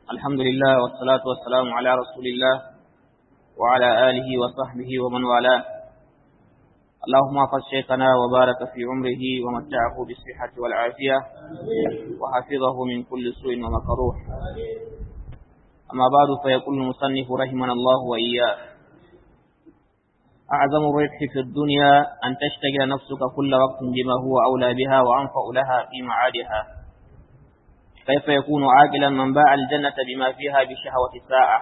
الحمد لله والصلاة والسلام على رسول الله وعلى آله وصحبه ومن والاه اللهم احفظ شيخنا وبارك في عمره ومتعه بالصحة والعافية وحفظه من كل سوء ومكروه أما بعد فيقول المصنف رحمنا الله وإياه أعظم الربح في الدنيا أن تشتغل نفسك كل وقت بما هو أولى بها وأنفع لها في معادها كيف يكون عاقلا من باع الجنة بما فيها بشهوة الساعة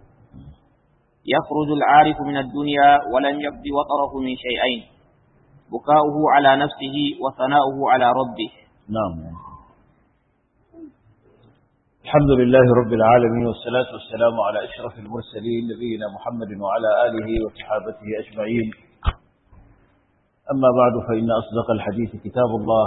يخرج العارف من الدنيا ولم يقض وطره من شيئين بكاؤه على نفسه وثناؤه على ربه نعم الحمد لله رب العالمين والصلاة والسلام على أشرف المرسلين نبينا محمد وعلى آله وصحابته أجمعين أما بعد فإن أصدق الحديث كتاب الله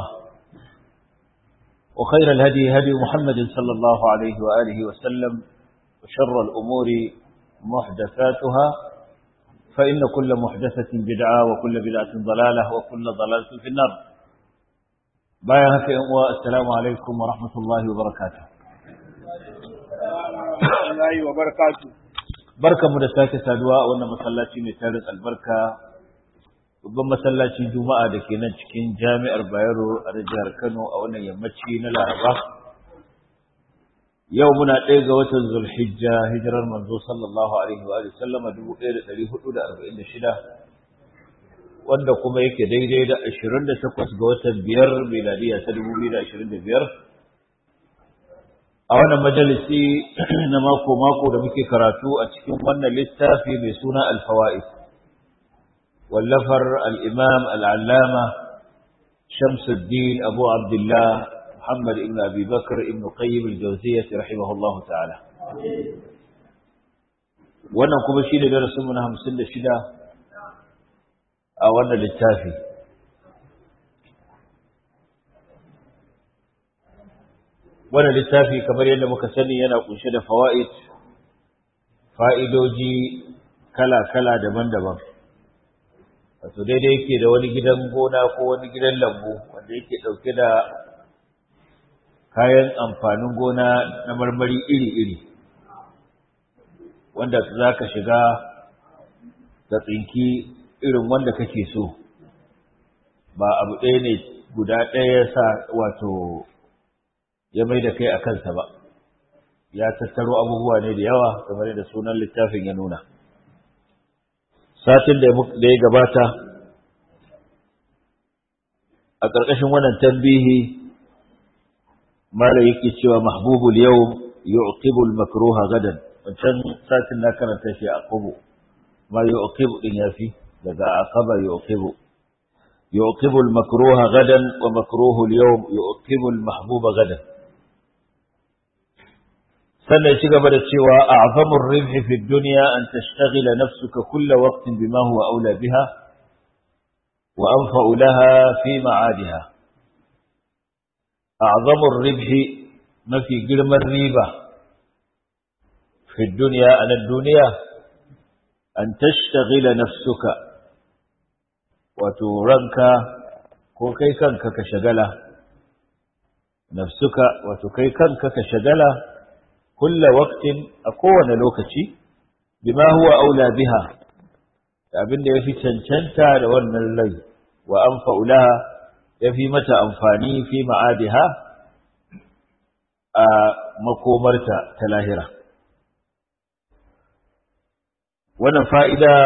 وخير الهدي هدي محمد صلى الله عليه وآله وسلم وشر الأمور محدثاتها فإن كل محدثة بدعة وكل بدعة ضلالة وكل ضلالة في النار بايعك والسلام عليكم ورحمة الله وبركاته Allah wa barakatu. Barka mu da sake saduwa a wannan masallaci mai tarin albarka, babban masallacin Juma'a da ke nan cikin jami'ar Bayero a jihar Kano a wannan yammaci na Laraba. Yau muna ɗaya ga watan Zulhijja hijirar manzo sallallahu alaihi wa sallama dubu ɗaya da ɗari hudu da arba'in da shida wanda kuma yake daidai da ashirin da takwas ga watan biyar miladiya ta dubu biyu da ashirin da biyar. a wannan majalisi na mako-mako da muke karatu a cikin wannan littafi mai suna alfawa'id wallafar al'imam al'allama shamsuddin abu abdullah muhammad ibn abi bakar ibn qayyim al-jawziyyah rahimahullahu ta'ala wannan kuma shi ne darasinmu na hamsin da shida a wannan littafi wannan littafi kamar yadda muka sani yana kunshe da fawaid fa'idoji kala-kala daban-daban wato daidai yake da wani gidan gona ko wani gidan lambu wanda yake ɗauke da kayan amfanin gona na marmari iri-iri wanda za ka shiga ka tsinki irin wanda kake so ba abu ɗaya ne guda ɗaya ya sa wato ya mai da kai a kansa ba ya tattaro abubuwa ne da yawa kamar da sunan littafin ya nuna satin da ya gabata a ƙarƙashin wannan tambihi mara yake cewa mahbubul yau yu'qibul makruha gadan wancan satin na karanta shi a qubu ma yu'qibu din yafi daga aqaba yu'qibu yu'qibul makruha gadan wa makruhul yawm yu'qibul mahbuba gadan sannan ci gaba da cewa a'zamur ribhi fi dunya an tashtaghala nafsuka kull waqtin bima huwa aula biha wa anfa'u laha fi ma'adiha a'zamur ribhi mafi girman riba fi dunya an dunya an tashtaghala nafsuka wato ranka ko kai kanka ka shagala nafsuka wato kai kanka ka shagala kulla waqtin a kowane lokaci bima huwa aula biha abin da yafi cancanta da wannan rai wa anfa'u laha yafi mata amfani fi ma'adiha a makomarta ta lahira wannan fa'ida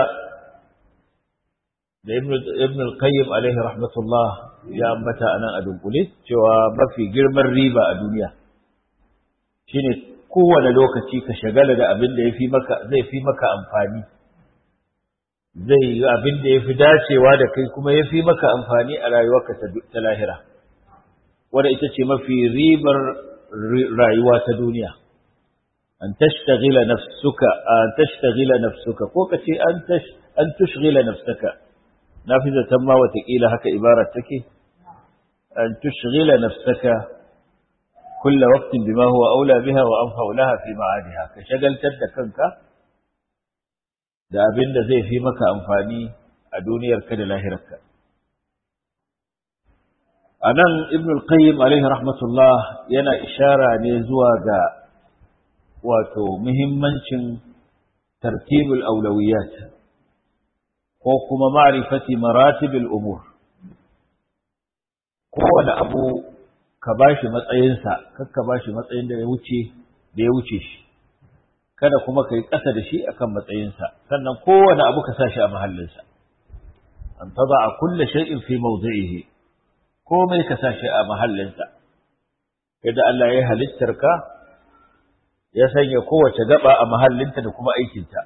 da ibn al-qayyim alaihi rahmatullah ya ambata anan a dunkule cewa mafi girman riba a duniya shine kowane lokaci ka shagala da abin da yafi maka zai fi maka amfani zai yi abin da yafi dacewa da kai kuma yafi maka amfani a rayuwarka ta lahira wanda ita ce mafi ribar rayuwa ta duniya an tashtagila nafsuka an tashtagila nafsuka ko kace an tash an tushghila nafsaka nafi zaton ma watakila haka ibarar take an tushghila nafsaka كل وقت بما هو أولى بها وأنفع لها في معادها كشغل تد كنك da abin da zai fi maka amfani a duniyarka da lahirarka. A nan Ibn al-Qayyim alaihi rahmatullah yana ishara ne zuwa ga wato muhimmancin tartibul aulawiyat ko kuma ma'rifati maratibul umur kowane abu ka bashi matsayinsa kar ka bashi matsayin da ya wuce da ya wuce shi kada kuma ka yi ƙasa da shi akan matsayinsa sannan kowane abu ka sa shi a mahallinsa an taba a kulle shay'in fi mawdi'ihi komai ka sa shi a mahallinsa yadda Allah ya halittar ka ya sanya kowace gaba a mahallinta da kuma aikinta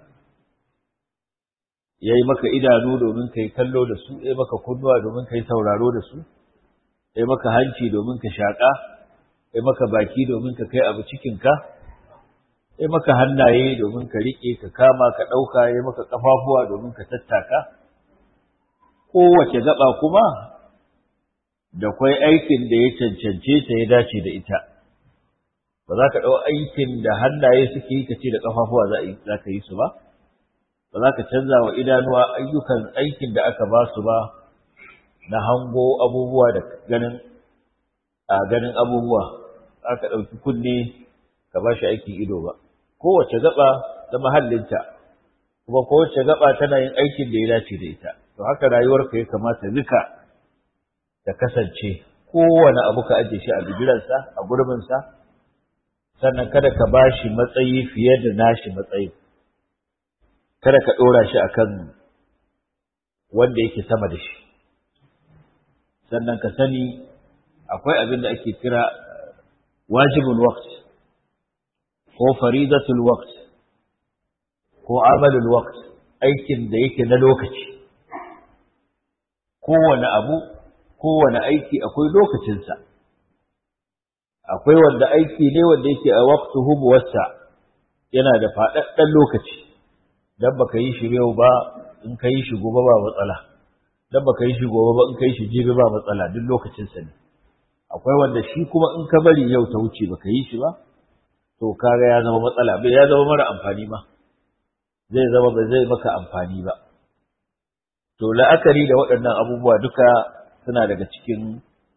ya yi maka idanu domin ka yi kallo da su ya maka kunnuwa domin ka yi sauraro da su ya maka hanci domin ka shaƙa ya maka baki domin ka kai abu cikinka ya maka hannaye domin ka riƙe ka kama ka ɗauka ya maka ƙafafuwa domin ka tattaka kowace gaba kuma da kwai aikin da ya cancance ta ya dace da ita ba za ka ɗau aikin da hannaye suke yi ka ce da ƙafafuwa za ka yi su ba ba za ka canza wa idanuwa ayyukan aikin da aka ba su ba na hango abubuwa da ganin a ganin abubuwa aka ɗauki kunne ka ba shi aikin ido ba kowace gaba da mahallinta kuma kowace gaba tana yin aikin da ya dace da ita to haka rayuwarka ya kamata duka ta kasance kowane abu ka ajiye shi a bigiransa a gurbinsa sannan kada ka ba shi matsayi fiye da nashi matsayi kada ka ɗora shi akan wanda yake sama da shi sannan ka sani akwai abin da ake kira wajibul waqt ko faridatul waqt ko amalul waqt aikin da yake na lokaci kowane abu kowane aiki akwai lokacinsa akwai wanda aiki ne wanda yake a waqtuhu muwassa yana da faɗaɗɗen lokaci dan baka yi shi yau ba in ka yi shi gobe ba matsala dan baka yi shi gobe ba in ka yi shi jibi ba matsala duk lokacinsa ne akwai wanda shi kuma in ka bari yau ta wuce baka yi shi ba to kaga ya zama matsala bai ya zama mara amfani ma zai zama ba zai maka amfani ba to la'akari da waɗannan abubuwa duka suna daga cikin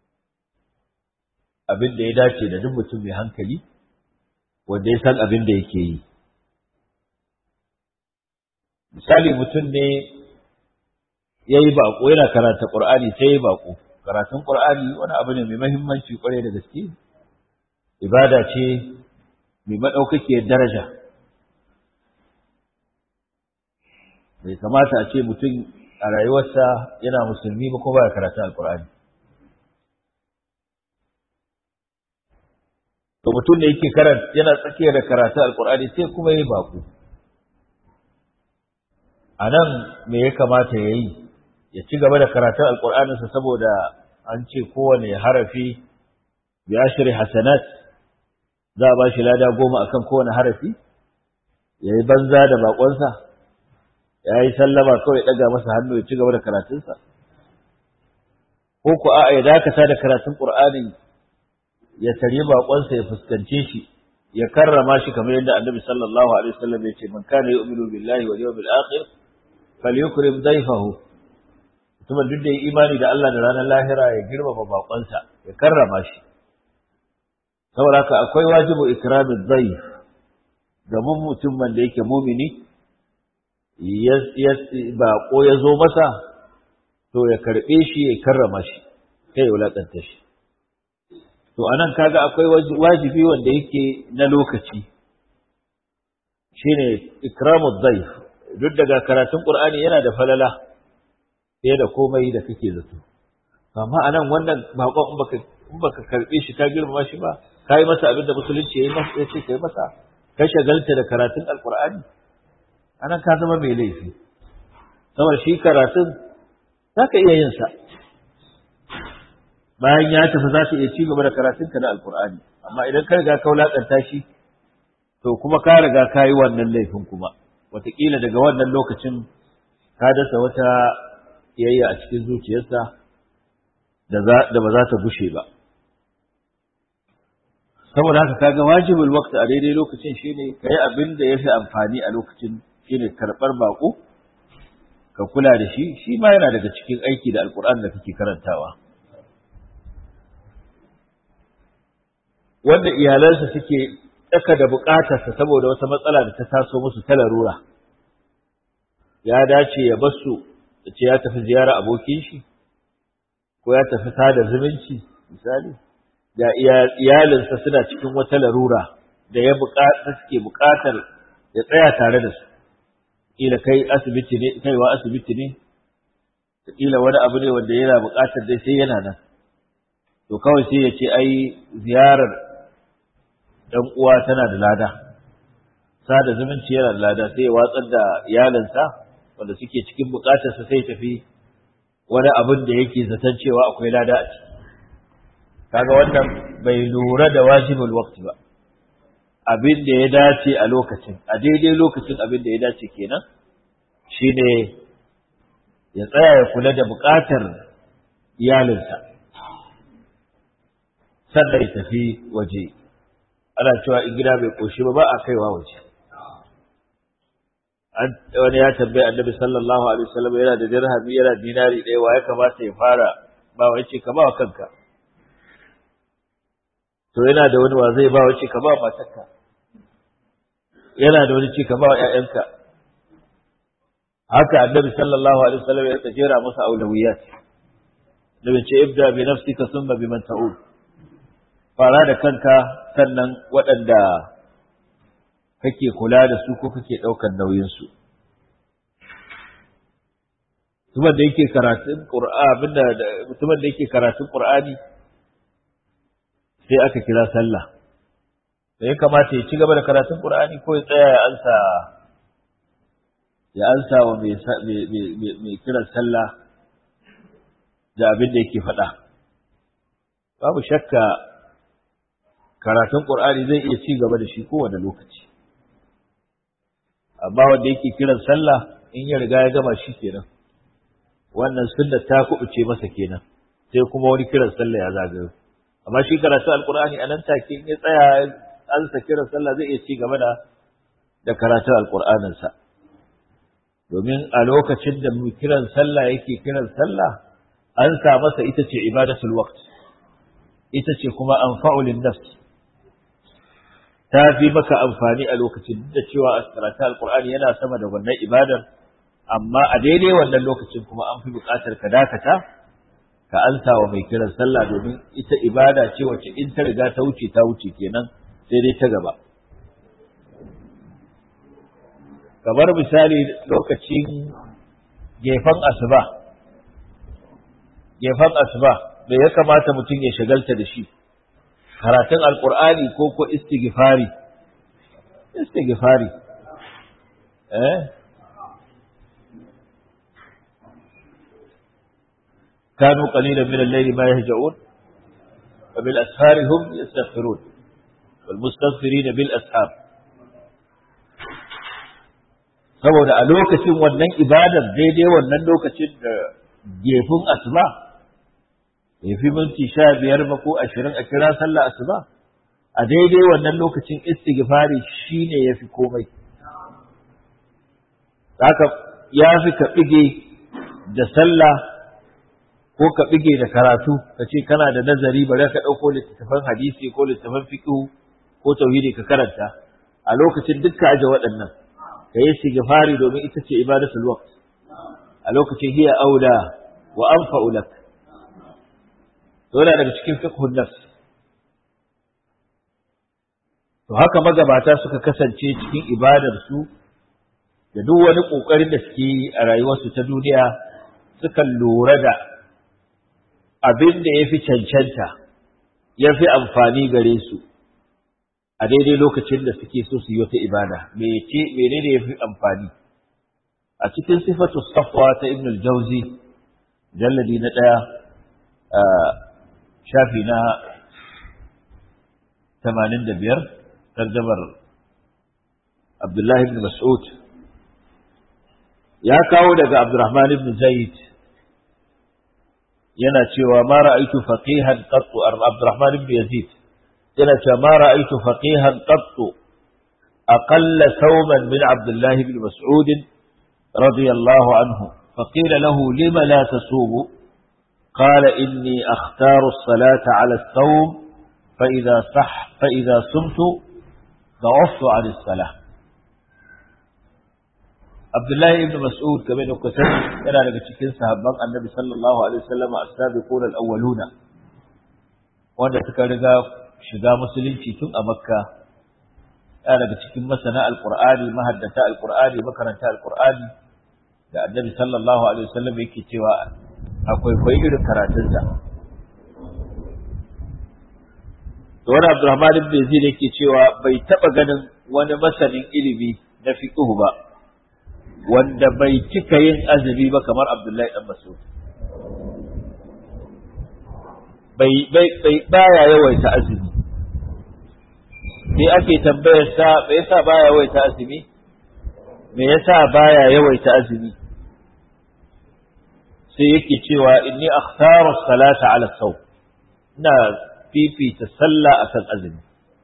abin da ya dace da duk mutum mai hankali wanda ya san abin da yake yi misali mutum ne ya yi baƙo yana karanta ƙur'ani sai ya yi baƙo karatun ƙur'ani wani abu ne mai mahimmanci ƙwarai da gaske ibada ce mai maɗaukakiyar daraja bai kamata a ce mutum a rayuwarsa yana musulmi ba ko ba ya karatu alkur'ani to mutum da yake karanta yana tsakiyar da karatu alkur'ani sai kuma yi baku a nan me ya kamata ya yi ya ci gaba da karatun alkur'aninsa saboda an ce kowane harafi bi ashri hasanat za a ba shi lada goma akan kowane harafi ya yi banza da bakonsa ya yi sallama kawai ɗaga masa hannu ya ci gaba da karatunsa ko ku a'a ya dakata da karatun ƙur'anin ya tare baƙonsa ya fuskance shi ya karrama shi kamar yadda annabi sallallahu alaihi wasallam ya ce man kana yu'minu billahi wal yawmil akhir falyukrim dayfahu mutumin duk da ya imani da Allah da ranar lahira ya girmama baƙonsa ya karrama shi saboda haka akwai wajibu ikramin dayf ga mutumin da yake mumini baƙo ya zo masa to ya karɓe shi ya karrama shi kai ya wulaƙanta shi to anan kaga akwai wajibi wanda yake na lokaci shine ikramu dhaif duk daga karatun qur'ani yana da falala fiye da komai da kake zato amma anan wannan baƙon in baka in baka karɓe shi ka girmama shi ba kai masa abin da musulunci yayi masa yace kai masa ka shagalta da karatun alqur'ani anan ka zama mai laifi saboda shi karatun za ka iya yin sa bayan ya tafi za ka iya ci gaba da karatun ka na alkur'ani amma idan ka riga ka wulaƙanta shi to kuma ka riga ka yi wannan laifin kuma wataƙila daga wannan lokacin ka dasa wata iyayya a cikin zuciyarsa da ba za ta bushe ba saboda haka kaga wajibul waqti a daidai lokacin shine kai abin da yafi amfani a lokacin shine karɓar baƙo ka kula da shi shi ma yana daga cikin aiki da alkur'an da kake karantawa wanda iyalansa suke tsaka da buƙatarsa saboda wata matsala da ta taso musu ta larura ya dace ya basu da ce ya tafi ziyara abokin shi ko ya tafi sada zumunci misali da iyalinsa suna cikin wata larura da ya buƙata suke buƙatar ya tsaya tare da su kila kai asibiti ne kaiwa asibiti ne kila wani abu ne wanda yana buƙatar dai sai yana nan to kawai sai ya ce ai ziyarar ɗan uwa tana da lada sada zumunci yana da lada sai ya watsar da iyalinsa wanda suke cikin buƙatarsa sai tafi wani abin da yake zaton cewa akwai lada a ciki kaga wannan bai lura da wajibul waqti ba abin da ya dace a lokacin a daidai lokacin abin da ya dace kenan shine ya tsaya ya kula da buƙatar iyalinsa sannan ya tafi waje ana cewa in gida bai koshi ba ba a kaiwa waje wani ya tambaye annabi sallallahu alaihi wasallam yana da dirhami yana dinari ɗaya wa ya kamata ya fara ba wa yace ka ba wa kanka to yana da wani wa zai ba wa yace ka ba wa matarka yana da wani ce ka ba wa ƴaƴanka haka annabi sallallahu alaihi wasallam ya jera masa aulawiyat nabi ce ibda bi nafsika thumma biman ta'ud fara da kanka sannan waɗanda kake kula da su ko kake ɗaukar nauyinsu. Mutumin da yake karatun Qur'ani mutumin da yake karatun Qur'ani sai aka kira sallah. Da ya kamata ya ci gaba da karatun Qur'ani ko ya tsaya ya ansa ya ansa wa mai kiran sallah da abin da yake faɗa. Babu shakka karatun Qur'ani zai iya ci gaba da shi kowane lokaci. amma wanda yake kiran sallah in ya riga ya gama shi kenan wannan sunna ta kubuce masa kenan sai kuma wani kiran sallah ya zagayo amma shi karatu alqur'ani anan take in ya tsaya an sa kiran sallah zai iya ci gaba da da karatu alqur'anin sa domin a lokacin da mu kiran sallah yake kiran sallah an sa masa ita ce ibadatul waqt ita ce kuma anfa'ul nafs ta fi maka amfani a lokacin da cewa a karatu alkur'ani yana sama da wannan ibadar amma a daidai wannan lokacin kuma an fi buƙatar ka dakata ka ansa wa mai kiran sallah domin ita ibada ce wacce in ta riga ta wuce ta wuce kenan sai dai ta gaba kamar misali lokacin gefen asuba gefen asuba me ya kamata mutum ya shagalta da shi karatun alkur'ani ko ko istighfari istighfari eh كانوا قليلا من الليل ما يهجعون وبالأسهار هم يستغفرون والمستغفرين بالأسهار saboda a lokacin wannan ibadar daidai wannan lokacin da gefin asuba ya fi minti sha biyar ba ko ashirin a kira sallah asuba a daidai wannan lokacin istighfari shine ya fi komai haka ya fi ka bige da sallah ko ka bige da karatu ka ce kana da nazari bari ka ɗauko littattafan hadisi ko littattafan fiqh ko tauhidi ka karanta a lokacin dukka aje waɗannan ka yi istighfari domin ita ce ibadatul waqt a lokacin hiya aula wa anfa'u lak to yana daga cikin fiqhun nafs to haka magabata suka kasance cikin ibadar su da duk wani kokarin da suke yi a rayuwarsu ta duniya sukan lura da abin da yafi cancanta yafi amfani gare su a daidai lokacin da suke so su yi wata ibada me ce menene yafi amfani a cikin sifatu safwa ta ibn al-jawzi jalladi na daya shafi na 85 tarjamar Abdullah ibn Mas'ud ya kawo daga Abdurrahman ibn Zaid yana cewa ma ra'aytu faqihan qattu Abdurrahman ibn Yazid yana cewa ma ra'aytu faqihan qattu أقل ثوما من عبد الله بن مسعود رضي الله عنه فقيل له لم لا تصوم قال إني أختار الصلاة على الصوم فإذا صح فإذا صمت da'aftu an as-salah Abdullahi ibn Mas'ud game da kuka sani yana daga cikin sahabban Annabi sallallahu alaihi wasallam as-sabiqun al-awwaluna wanda suka riga shiga musulunci tun a Makka yana daga cikin masana al-Qur'ani mahaddata al-Qur'ani makaranta al-Qur'ani da Annabi sallallahu alaihi wasallam yake cewa akwai kwai irin karatunsa to wani Abdurrahman ibn Yazid yake cewa bai taba ganin wani masanin ilimi na fiqh ba wanda bai cika yin azumi ba kamar Abdullahi dan Mas'ud bai bai bai baya yawaita azumi sai ake tambayar sa me yasa baya yawaita azumi me yasa baya yawaita azumi sai yake cewa inni akhtaru salata ala sawm ina fifita sallah akan azumi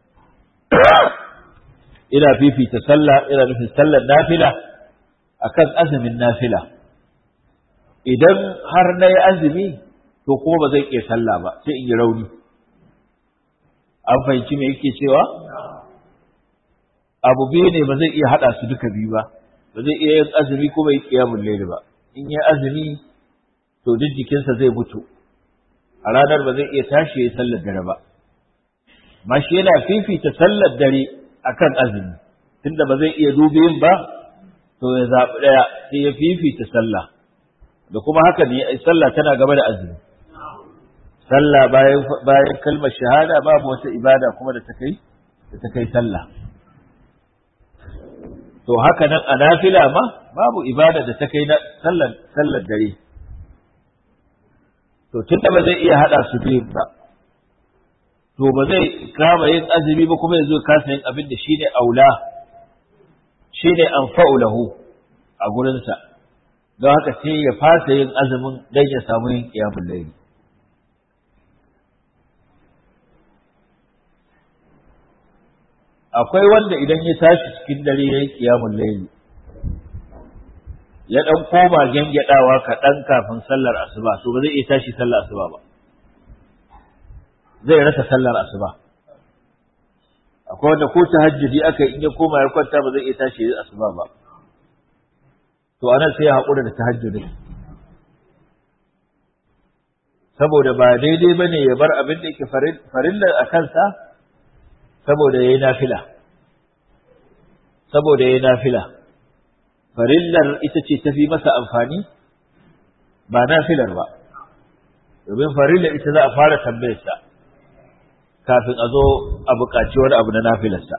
ina fifita sallah ina nufin sallar nafila akan azumin nafila idan har na yi azumi to kuma ba zai iya sallah ba sai in yi rauni an fahimci me yake cewa abu biyu ne ba zai iya haɗa su duka biyu ba ba zai iya yin azumi kuma yi kiyamun laili ba in yi azumi to duk jikinsa zai mutu a ranar ba zai iya tashi ya yi sallar dare ba ma shi yana fifita sallar dare akan azumi tunda ba zai iya dubiyin ba to ya zaɓi ɗaya sai ya fifita sallah da kuma haka ne sallah tana gaba da azumi sallah bayan bayan kalmar shahada babu wata ibada kuma da ta kai da ta kai sallah to haka nan a nafila ma babu ibada da ta kai na sallar sallar dare to tunda ba zai iya hada su biyu ba to ba zai kama yin azumi ba kuma yazo kasa yin abin da shine aula shine anfa'u lahu a gurinsa don haka sai ya fasa yin azumin dan ya samu yin qiyamul layl akwai wanda idan ya tashi cikin dare yayin qiyamul layl ya dan koma gengadawa kaɗan kafin sallar asuba to ba zai iya tashi sallar asuba ba zai rasa sallar asuba akwai wanda ko tahajjudi aka in ya koma ya kwanta ba zai iya tashi asuba ba to anan sai ya haƙura da tahajjudin saboda ba daidai bane ya bar abin da yake farillar a kansa saboda yayi nafila saboda yayi nafila farillar ita ce tafi masa amfani ba nafilar ba domin farillar ita za a fara tambayarsa kafin a zo a buƙaci wani abu na nafilarsa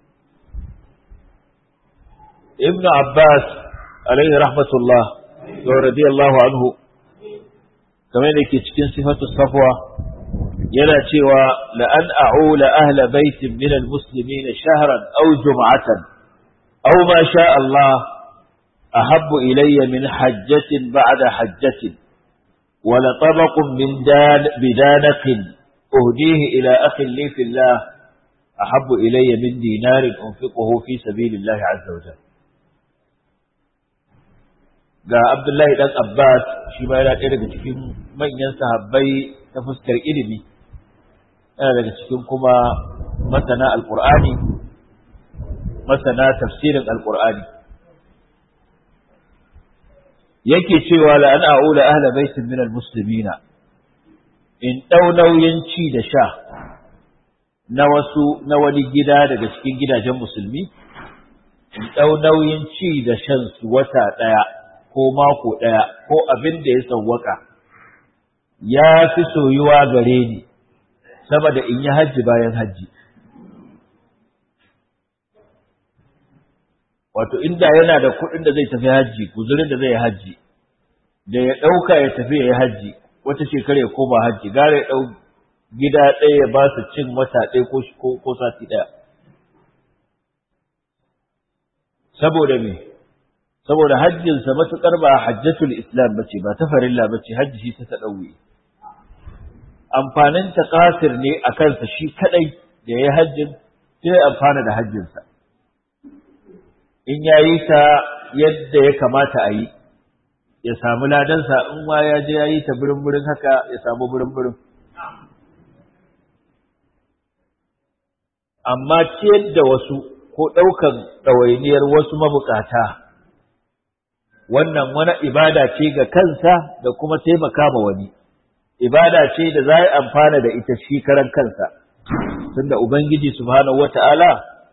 ibnu abbas alaihi rahmatullah wa radiyallahu anhu kamar da ke cikin sifatu safwa yana cewa la an a'ula ahla baitin min almuslimin shahran aw jum'atan aw ma sha Allah ahabbu ilayya min hajjatin ba'da hajjatin ولا طبق من دان بدانق أهديه إلى أخ لي في الله أحب إلي من دينار أنفقه في سبيل الله عز وجل ga Abdullahi dan Abbas shi ma yana ɗaya daga cikin manyan sahabbai ta fuskar ilimi yana daga cikin kuma masana alqur'ani masana tafsirin alqur'ani yake cewa la an a'ula ahla baitin min almuslimina in dau nauyin ci da sha na wasu na wani gida daga cikin gidajen musulmi in dau nauyin ci da shan su wata daya ko mako ɗaya ko abin da ya sauwaka ya fi soyuwa gare ni sama da in yi hajji bayan hajji. Wato, inda yana da kuɗin da zai tafi hajji, guzurin da zai yi hajji, da ya ɗauka ya tafi ya yi hajji, wata shekara ya koma hajji, gara ya ɗau gida ɗaya ya ba su cin wata ɗaya ko sati ɗaya. Saboda me? saboda hajjinsa matuƙar ba hajjatul islam bace ba ta farilla bace hajji shi ta taɗauye amfanin ta kasir ne a kansa shi kadai da ya hajjin sai amfana da hajjinsa in ya yi ta yadda ya kamata a yi ya samu ladansa in ma ya je ya yi ta birin-birin haka ya samu birin-birin amma ciyar da wasu ko ɗaukan ɗawainiyar wasu mabukata wannan wani ibada ce ga kansa da kuma taimaka ma wani ibada ce da za a amfana da ita shi karan kansa tunda ubangiji subhanahu wata'ala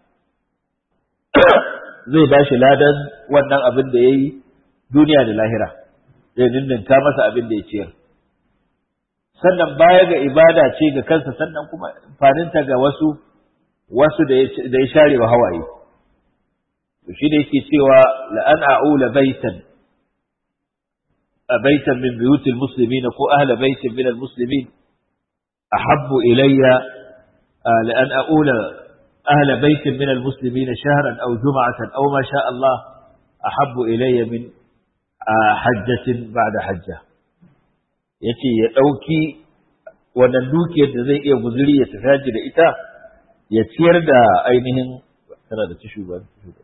zai ba shi ladan wannan abin da ya yi duniya da lahira zai ninninka masa abin da ya ciyar sannan baya ga ibada ce ga kansa sannan kuma amfaninta ga wasu wasu da ya share wa hawaye to shi da yake cewa la an a'ula baitan a baitan min buyutil muslimin ko ahla baitin min al-muslimin ahabbu ilayya la an a'ula ahla baitin min al-muslimin shahran aw jum'atan aw ma sha Allah ahabbu ilayya min hajjatin ba'da hajja yace ya dauki wannan dukiyar da zai iya guzuri ya tafi da ita ya ciyar da ainihin tana da tishu ba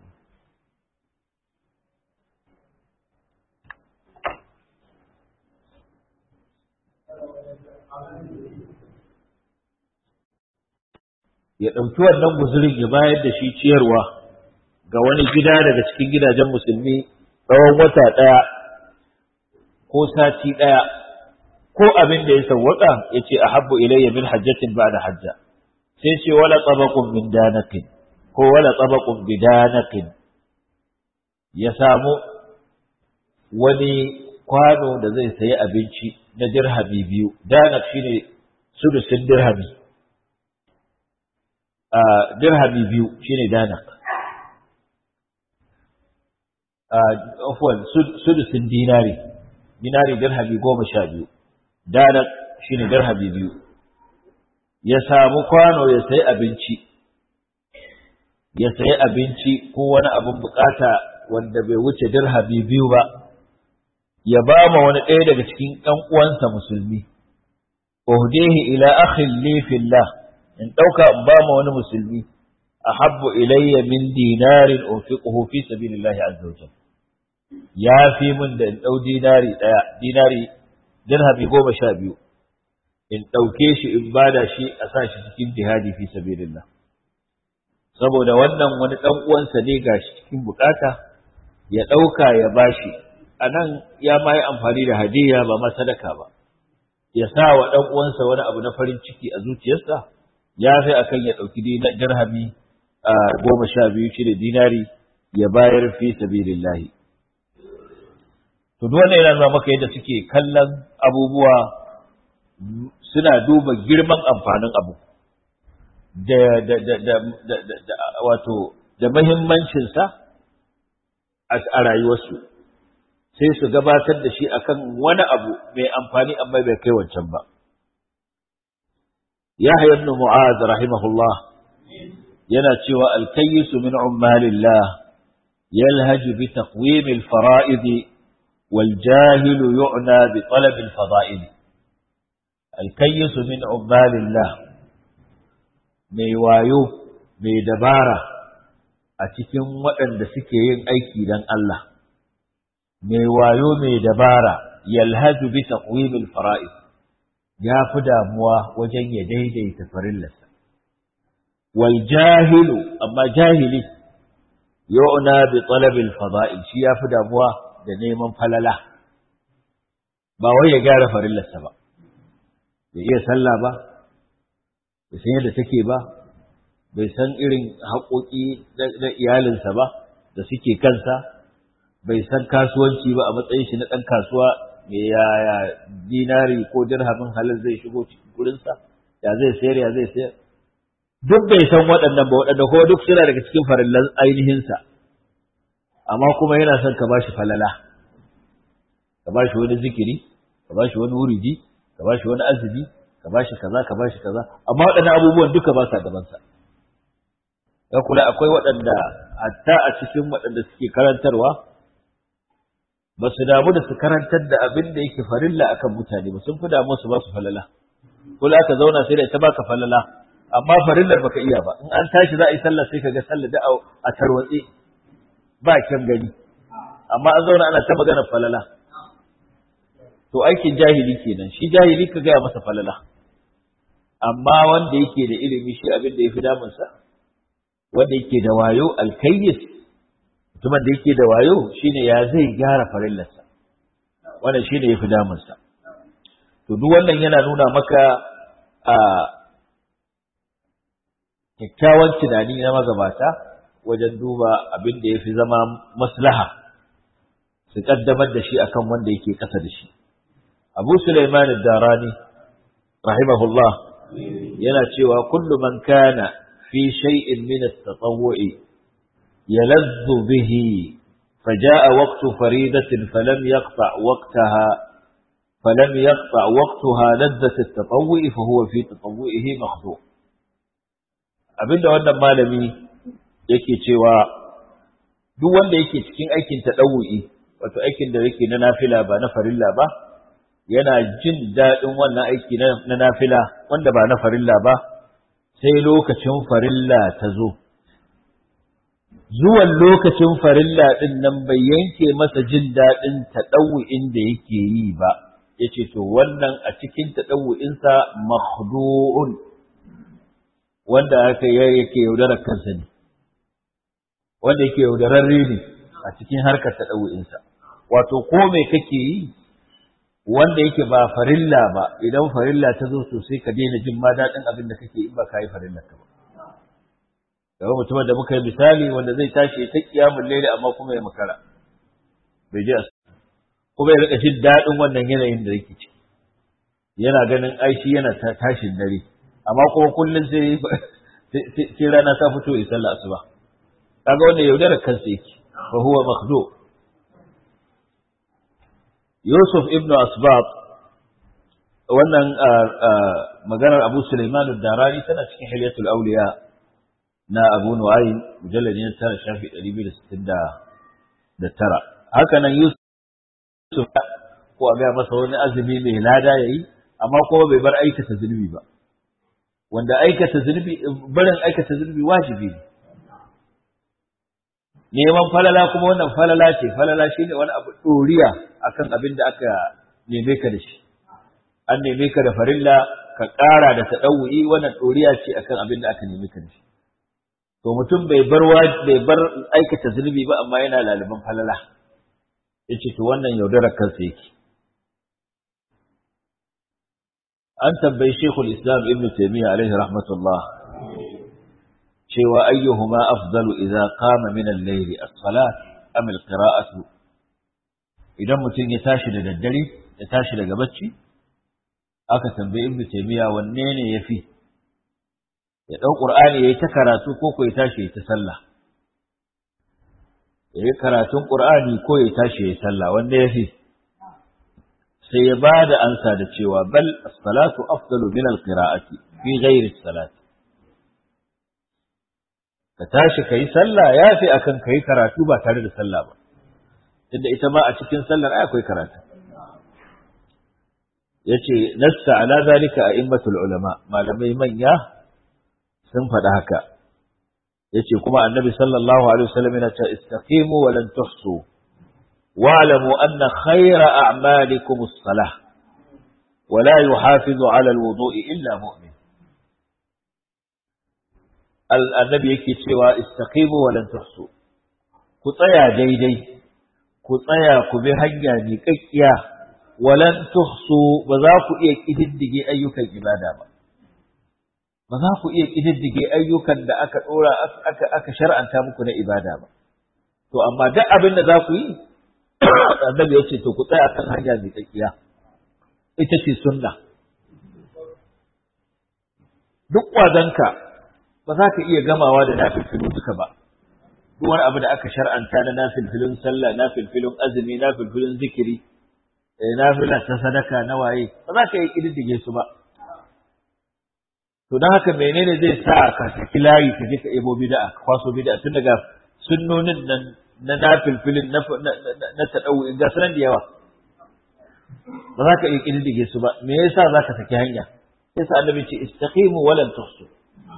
ya ɗauki wannan guzurin ya bayar da shi ciyarwa ga wani gida daga cikin gidajen musulmi tsawon wata ɗaya ko sati ɗaya ko abin da ya sawwaka ya ce a habbu ilayya min hajjatin ba da hajja sai ce wala tsabakun min danakin ko wala tsabakun bi danakin ya samu wani kwano da zai sayi abinci na dirhami biyu danak shine sudusin dirhami a dirhami biyu shine danak a afwan sudusin dinari dinari dirhami goma sha biyu danak shine dirhami biyu ya samu kwano ya sayi abinci ya sayi abinci ko wani abin bukata wanda bai wuce dirhami biyu ba ya ba ma wani ɗaya daga cikin ɗan uwansa musulmi uhdihi ila akhin li fillah in ɗauka in ba ma wani musulmi ahabbu ilayya min dinarin unfiquhu fi sabilillahi azza wajal ya fi min da in ɗau dinari ɗaya dinari dirhami goma sha biyu in ɗauke shi in bada shi a sa shi cikin jihadi fi sabilillah saboda wannan wani ɗan uwansa ne ga shi cikin bukata ya ɗauka ya bashi a nan ya ma yi amfani da hadiya ba ma sadaka ba ya sa wa ɗan uwansa wani abu na farin ciki a zuciyarsa ya fi akan ya ɗauki dirhami a goma sha biyu shi da dinari ya bayar fi sabilillahi to duk wannan yana nuna maka yadda suke kallon abubuwa suna duba girman amfanin abu da da da da da da wato da muhimmancinsa a rayuwarsu sai su gabatar da shi akan wani abu mai amfani amma bai kai wancan ba Yahya ibn Mu'adh rahimahullah yana cewa al-kayyisu min ummalillah yalhaju bi taqwim al-fara'id wal jahil yu'na bi talab al-fada'il al-kayyisu min ummalillah mai wayo mai dabara a cikin waɗanda suke yin aiki don Allah mai wayo mai dabara yalhaju bi taqwimil fara'id ya fi damuwa wajen ya daidaita farillarsa wal jahilu amma jahili yu'na bi talabil fada'il shi ya fi damuwa da neman falala ba wai ya gyara farillarsa ba bai iya sallah ba bai san yadda take ba bai san irin haƙoƙi na iyalinsa ba da suke kansa bai san kasuwanci ba a matsayin shi na ɗan kasuwa me yaya dinari ko dirhamin halal zai shigo cikin gurinsa ya zai sayar ya zai sayar duk bai san waɗannan ba waɗanda ko duk suna daga cikin farillan ainihinsa amma kuma yana son ka bashi falala ka bashi wani zikiri ka bashi wani wuridi ka bashi wani azumi ka bashi kaza ka bashi kaza amma waɗannan abubuwan duka ba sa gabansa ka kula akwai waɗanda hatta a cikin waɗanda suke karantarwa ba su damu da su karantar da abin da yake farilla akan mutane ba sun fi damu su ba su falala kula ka zauna sai da ita baka falala amma farillar baka iya ba in an tashi za a yi sallah sai ka ga sallah da a tarwatse ba kyan gani amma an zauna ana ta magana falala to aikin jahili kenan shi jahili ka gaya masa falala amma wanda yake da ilimi shi abin da ya fi damunsa wanda yake da wayo alkayyis mutumin da yake da wayo shine ya zai gyara farillarsa wannan shine yafi damunsa to duk wannan yana nuna maka a kyakkyawan tunani na magabata wajen duba abin da ya fi zama maslaha su kaddamar da shi akan wanda yake ƙasa da shi abu sulaiman darani rahimahullah yana cewa kullu man kana fi shay'in min at-tatawwu'i yalazzu bihi فجاء وقت فريدة فلم يقطع وقتها فلم يقطع وقتها لذة التطوع فهو في تطوعه مخدوع abinda wannan malami yake cewa duk wanda yake cikin aikin taɗawu'i wato aikin da yake na nafila ba na farilla ba yana jin daɗin wannan aiki na nafila wanda ba na farilla ba sai lokacin farilla ta zo zuwan lokacin farilla ɗin nan bai yanke masa jin daɗin taɗawu'in da yake yi ba ya ce to wannan a cikin taɗawu'insa makhdu'un wanda aka yake yaudarar kansa ne wanda yake yaudararre ne a cikin harkar taɗawu'insa wato ko me kake yi wanda yake ba farilla ba idan farilla ta zo to sai ka daina jin ma daɗin abin da kake in ba ka yi farilla ka ba daga mutumin da muka yi misali wanda zai tashi ta kiyamun laili amma kuma ya makara bai je kuma ya rika jin daɗin wannan yanayin da yake ciki yana ganin aishi yana tashin dare amma kuma kullum sai sai rana ta fito ya sallah asuba kaga wannan yaudarar kansa yake fa huwa makhdu Yusuf ibn Asbab wannan maganar Abu Sulaiman ad-Darani tana cikin Hilyatul Awliya na Abu Nu'aym mujallad ne tara shafi 269 haka nan Yusuf ko a ga masa wani azumi mai lada yayi amma kuma bai bar aikata zunubi ba wanda aikata zunubi barin aikata zunubi wajibi ne neman falala kuma wannan falala ce falala shine wani abu doriya akan abin da aka neme ka da shi an neme ka da farilla ka ƙara da taɗawu'i wannan doriya ce akan abin da aka neme ka da shi to mutum bai bar bai bar aikata zunubi ba amma yana laliban falala yace to wannan yaudarar kansa yake an tambayi Sheikhul Islam Ibn Taymiyyah alaihi rahmatullah cewa ayyuhuma afdalu idza qama min al-layl as-salat am al-qira'atu idan mutum ya tashi da daddare ya tashi daga bacci aka tambayi Ibn Taymiyyah wanne ne yafi ya dau Qur'ani yayi ta karatu ko ko ya tashi ya ta sallah yayi karatun Qur'ani ko ya tashi ya sallah wanda yafi sai ya ba da ansa da cewa bal as-salatu afdalu min al-qira'ati fi ghairi as-salati ka tashi kai sallah yafi akan kai karatu ba tare da sallah ba tunda ita ma a cikin sallar ai akwai karatu yace nassa ala zalika a'immatul ulama malamai manya sun faɗa haka yace kuma annabi sallallahu alaihi wasallam yana cewa istaqimu wa lan tuhsu واعلموا أن خير أعمالكم الصلاة ولا يحافظ على الوضوء إلا مؤمن النبي يكي سوى استقيموا ولن تحصوا كطيا ديدي كطيا كبهنيا نكيكيا ولن تحصوا بذاكو إيك إذندقي أيك الإبادة بذاكو إيك إذندقي أيك da aka ɗora aka aka shar'anta muku na ibada ba to amma duk abin da za ku yi annabi ya ce to ku tsaya kan hanya mai tsakiya ita ce sunna duk kwazanka ba za ka iya gamawa da nafilfilu duka ba duk wani abu da aka shar'anta na nafilfilun sallah nafilfilun azumi nafilfilun zikiri nafila ta sadaka na waye ba za ka iya kididdige su ba to don haka menene zai sa ka saki layi ka je ka ebo bid'a ka kwaso bid'a tun daga sunnonin nan na nafilfilin na taɗau ga sunan da yawa ba za ka iya ƙididdige su ba me yasa za ka saki hanya yasa annabi ce istaqimu walan tuhsu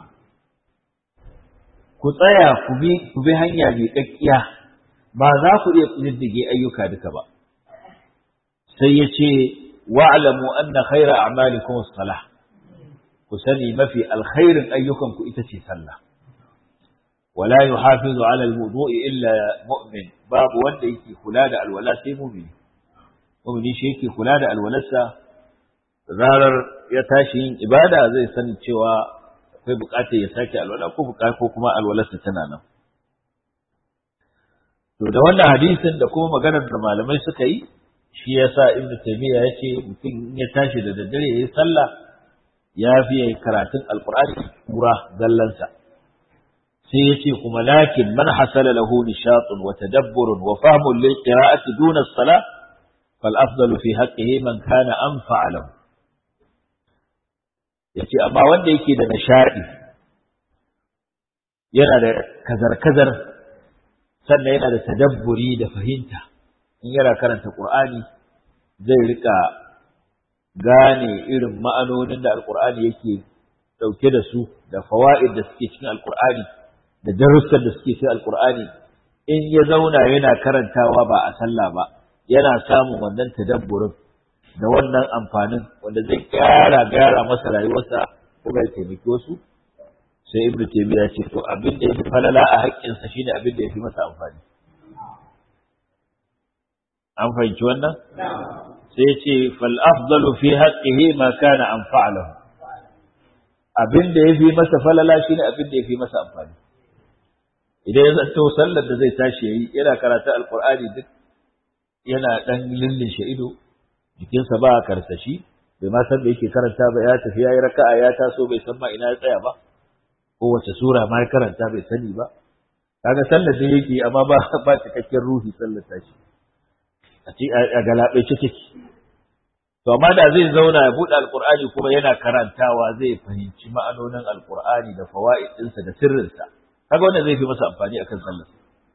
ku tsaya ku bi ku bi hanya mai kakkiya ba za ku iya ƙididdige ayyuka duka ba sai ya ce wa'lamu anna khayra a'malikum as-salah ku sani mafi alkhairin ayyukanku ita ce sallah wala yuhafizu ala alwudu'i illa mu'min babu wanda yake kula da alwala sai mu'mini mu'mini shi yake kula da alwalarsa zarar ya tashi yin ibada zai san cewa akwai bukatar ya sake alwala ko bukatar ko kuma alwalarsa tana nan to da wannan hadisin da kuma maganar da malamai suka yi shi yasa ibnu taymiya yace mutum ya tashi da daddare yayi sallah ya fi yayi karatun alqur'ani kura zallansa sai yace kuma lakin man hasala lahu nishatun wa tadabburun wa fahmun lil qira'ati duna as-salah fal afdalu fi haqqihi man kana anfa'a lahu yace amma wanda yake da nishadi yana da kazar-kazar sannan yana da tadabburi da fahimta in yana karanta Qur'ani zai rika gane irin ma'anonin da Alƙur'ani yake ɗauke da su da fawa'id da suke cikin Alƙur'ani da darussan da suke cikin Alƙur'ani in ya zauna yana karantawa ba a sallah ba yana samun wannan tadabburin da wannan amfanin wanda zai gyara gyara masa rayuwarsa kuma ya taimaki wasu sai ibnu taymiya ce to abin da yafi falala a haƙƙinsa shine abin da yafi masa amfani an fahimci wannan sai ce fal afdalu fi haqqihi ma kana anfa'alahu abin da yafi masa falala shine abin da yafi masa amfani idan ya zanto sallar da zai tashi yayi yana karatu alqur'ani duk yana dan lillin shi ido jikinsa ba karsashi bai ma san da yake karanta ba ya tafi yayi raka'a ya taso bai san ma ina ya tsaya ba kowace sura ma ya karanta bai sani ba kaga sallar da yake amma ba ba cikakken ruhi sallar ta shi a ci a galabe ce take to amma da zai zauna ya bude alqur'ani kuma yana karantawa zai fahimci ma'anonin alqur'ani da fawaid ɗinsa da sirrinsa kaga wannan zai fi masa amfani akan sallar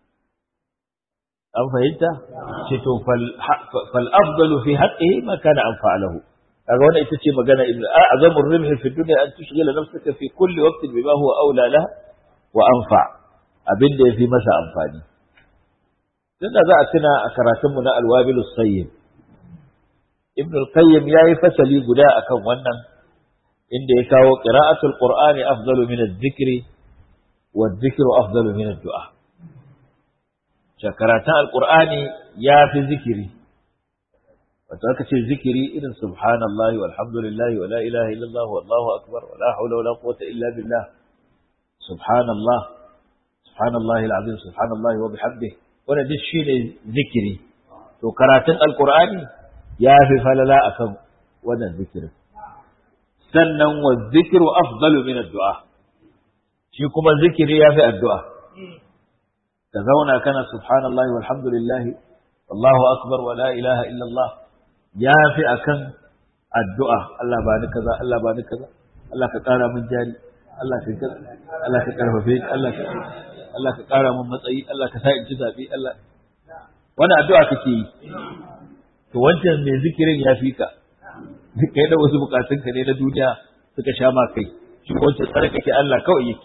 an fahimta ce to fal fal afdalu fi haqqihi ma kana anfa'alahu kaga wannan ita ce magana ibnu a'zamu ar-ribh fi dunya an tushghila nafsaka fi kulli waqtin bima huwa awla lah wa anfa abin da yafi masa amfani tunda za a tuna a karatunmu na alwabilus sayyid ibnu al-qayyim yayi fasali guda akan wannan inda ya kawo qira'atul qur'ani afdalu min adh-dhikri wa adh-dhikru afdalu min ad-du'a karatun alqur'ani yafi zikiri wato aka ce zikiri irin subhanallahi walhamdulillahi wa la ilaha illallah wallahu akbar wa la hawla wa la quwwata illa billah subhanallah subhanallahi alazim subhanallahi wa bihamdihi wannan duk shine zikiri to karatun alqur'ani ya fi falala akan wannan zikirin sannan wa zikru afdalu min addu'a shi kuma zikiri ya fi addu'a ka zauna kana subhanallahi walhamdulillahi wallahu akbar wa la ilaha illallah ya fi akan addu'a Allah ba ni kaza Allah ba ni kaza Allah ka ƙara min jari Allah ka kaza Allah ka karfafe ni Allah ka Allah ka ƙara min matsayi Allah ka sa in ci zabi Allah wannan addu'a kake yi to wancan mai zikirin ya fi ka kai da wasu bukatun ka ne na duniya suka sha ma kai shi wancan tsare kake Allah kawai yake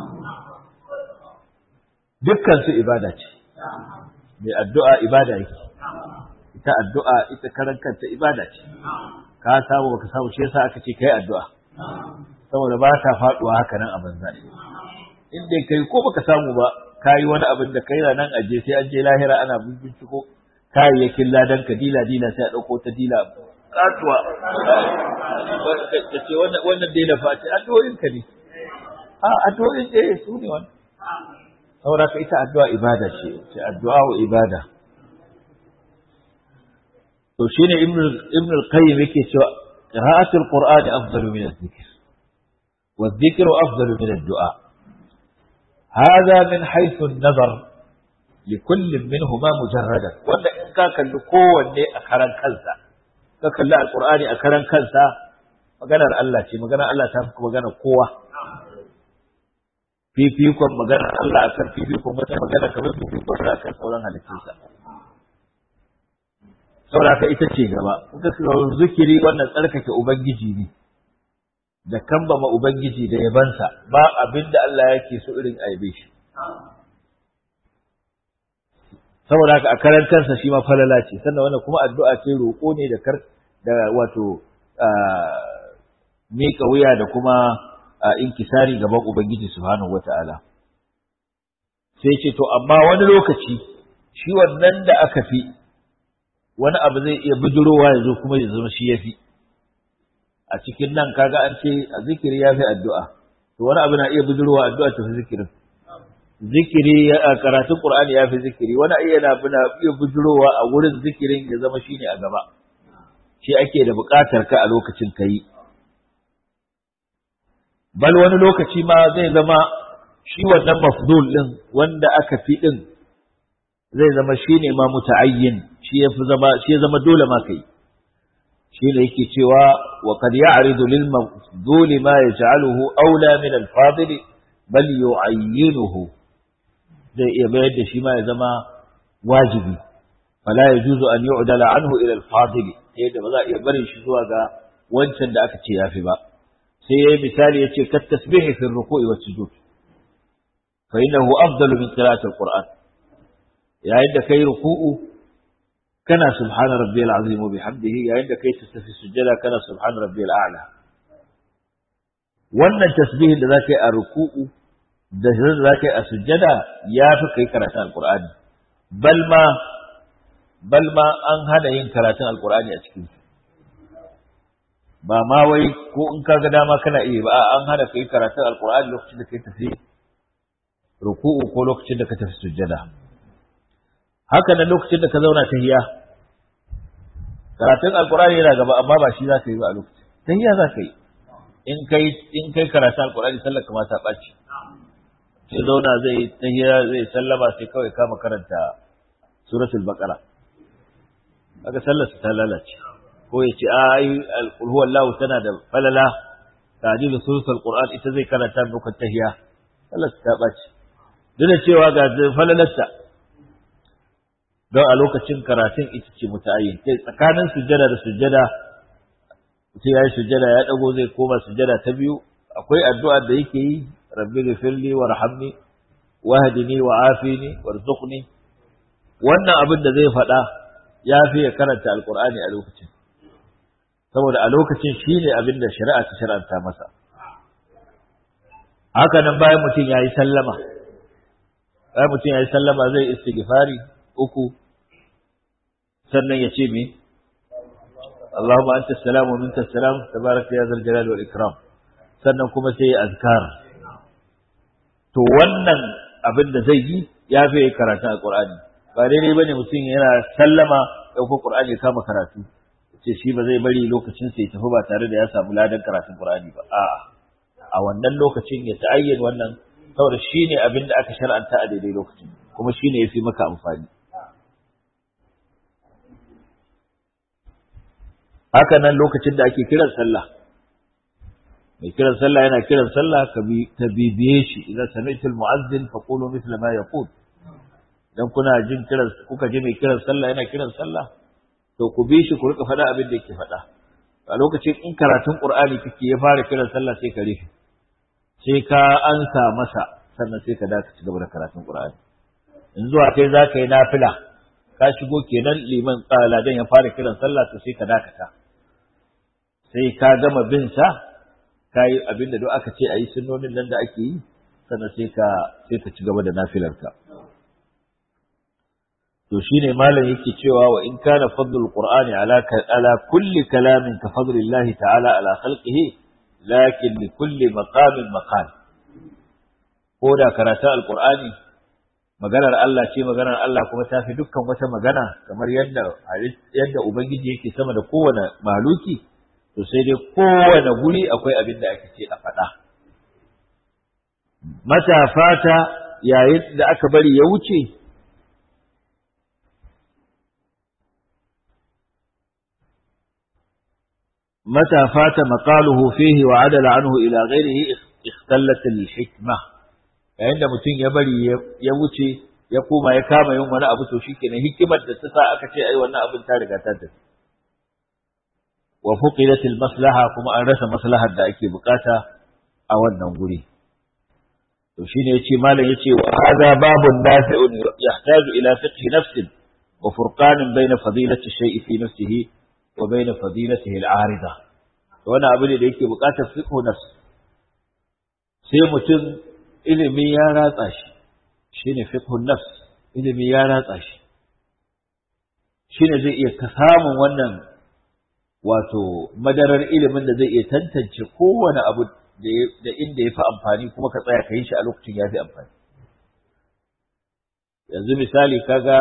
dukkan su ibada ce mai addu'a ibada yake ita addu'a ita karan kanta ibada ce ka samu baka samu shi yasa aka ce kai addu'a saboda ba ta faduwa haka nan a banza in dai kai ko baka samu ba kai wani abin da kai nan aje sai an je lahira ana binciko kayayyakin ladan ka dila dila sai a dauko ta dila katuwa ta ce wannan wannan dila fa ce addu'o'in ka ne a addu'o'in eh su ne wannan saboda ka ita addu'a ibada ce ce addu'a wa ibada to shine ibn ibn al-qayyim yake cewa qira'atul qur'ani afdalu min adh-dhikr wa adh-dhikru afdalu min ad-du'a hadha min haythu an-nazar لكل منهما مجردا wanda in ka kalli kowanne a karan kansa ka kalli alqur'ani a karan kansa maganar Allah ce maganar Allah ta fi maganar kowa fifikon maganar Allah akan fifikon wata magana kamar fifikon sa akan sauran halittunsa saboda haka ita ce gaba kuka zikiri wannan tsarkake ubangiji ne da kambama ubangiji da yabansa ba abin da Allah yake so irin aibe shi saboda haka a karan kansa shi ma falala ce sannan wannan kuma addu'a ce roƙo ne da kar da wato miƙa wuya da kuma inkisari gaban ubangiji subhanahu wata'ala sai ce to amma wani lokaci shi wannan da aka fi wani abu zai iya bijirowa ya zo kuma ya zama shi ya fi a cikin nan kaga an ce a zikiri ya fi addu'a to wani abu na iya bijirowa addu'a ta fi zikirin zikiri a karatun qur'ani ya fi zikiri wani iya na iya bijirowa a wurin zikirin ya zama shine a gaba shi ake da buƙatar ka a lokacin kai bal wani lokaci ma zai zama shi wannan mafdul din wanda aka fi din zai zama shine ma muta'ayyin shi ya fi zama shi ya zama dole ma kai shi ne yake cewa wa qad ya'ridu lil mafdul ma yaj'aluhu awla min al fadil bal yu'ayyinuhu zai iya bayar da shi ma ya zama wajibi fala yajuzu an yu'dala anhu ila al fadil yadda ba za a iya barin shi zuwa ga wancan da aka ce yafi ba sai yayi misali yace kat tasbihi fi ruku'i was sujud fa innahu afdalu min qira'ati al qur'an yayin da kai ruku'u kana subhana rabbiyal azim wa bihamdihi yayin da kai tastafi sujjada kana subhana rabbiyal a'la wannan tasbihin da zaka yi a ruku'u da zaka yi a sujjada yafi kai karatun alqur'ani bal ma bal ma an hana yin karatun alqur'ani a cikin ba ma wai ko in ka ga dama kana iya ba an hana kai karatun alqur'ani lokacin da kai tafi ruku'u ko lokacin da ka tafi sujjada haka nan lokacin da ka zauna tahiya karatun alqur'ani yana gaba amma ba shi zaka yi ba a lokacin tahiya zaka yi in kai in kai karatun alqur'ani sallar ka ma ta baci sai zauna zai tahiya zai sallama sai kawai kama karanta suratul baqara kaga sallar ta lalace ko ya ce ai alqul huwallahu tana da falala ta'dilu suratul qur'an ita zai karanta muku tahiya sallar ta baci duk da cewa ga falalarta don a lokacin karatun ita ce muta'ayyin kai tsakanin sujjada da sujjada sai yayi sujjada ya dago zai koma sujjada ta biyu akwai addu'a da yake yi rabbi ghfirli warhamni wahdini wa'afini warzuqni wannan abin da zai faɗa ya fi ya karanta alqur'ani a lokacin saboda a lokacin shine abin da shari'a ta shar'anta masa haka nan bayan mutum yayi sallama bayan mutum yayi sallama zai istighfari uku sannan ya ce me Allahumma anta salamu minka salam tabaraka ya zal jalali wal ikram sannan kuma sai azkar to wannan abin da zai yi ya fi karatun alqur'ani ba daidai bane mutum yana sallama dauko qur'ani kama karatu ce shi ba zai bari lokacin sai tafi ba tare da ya samu ladan karatun qur'ani ba a'a a wannan lokacin ya ta'ayyan wannan saboda shine abin da aka shar'anta a daidai lokacin kuma shine yafi maka amfani haka nan lokacin da ake kiran sallah mai kiran sallah yana kiran sallah ka bibiye shi idan sami'tul mu'azzin fa qulu mithla ma yaqul dan kuna jin kiran kuka ji mai kiran sallah yana kiran sallah to ku bi shi ku rika faɗa abin da yake faɗa a lokacin in karatun qur'ani kake ya fara kiran sallah sai ka rufe sai ka ansa masa sannan sai ka daka ci gaba da karatun qur'ani in zuwa kai za ka yi nafila ka shigo kenan liman ladan ya fara kiran sallah to sai ka dakata sai ka gama bin sa ka yi abin da duk aka ce a yi sunnonin nan da ake yi sannan sai ka sai ka ci gaba da nafilarka to shine malam yake cewa wa in kana fadlul qur'ani ala ala kulli kalamin ka fadlillahi ta'ala ala khalqihi lakin li kulli maqamin maqal ko da karatun alqur'ani maganar Allah ce maganar Allah kuma ta fi dukkan wata magana kamar yadda yadda ubangiji yake sama da kowane maluki to sai dai kowane guri akwai abin da ake ce a faɗa mata fata yayin da aka bari ya wuce متى فات مقاله فيه وعدل عنه إلى غيره اختلت الحكمة yayin da mutum ya bari ya wuce ya koma ya kama yin wani abu to shikenan hikimar da ta sa aka ce ai wannan abin ta riga ta tafi wa fuqidat al maslaha kuma an rasa maslahar da ake bukata a wannan guri to shine yace malam yace wa hadha babun nafi'un yahtaju ila fiqh nafsin wa furqanin bayna fadilati shay'i fi nafsihi wa bayna fadilatihi al arida to wannan abu ne da yake bukatar fiqh nafs sai mutum ilimi ya ratsa shi shine fiqhun nafs ilimi ya ratsa shi shine zai iya ka samun wannan wato madarar ilimin da zai iya tantance kowane abu da inda ya fi amfani kuma ka tsaya ka yi shi a lokacin ya fi amfani yanzu misali kaga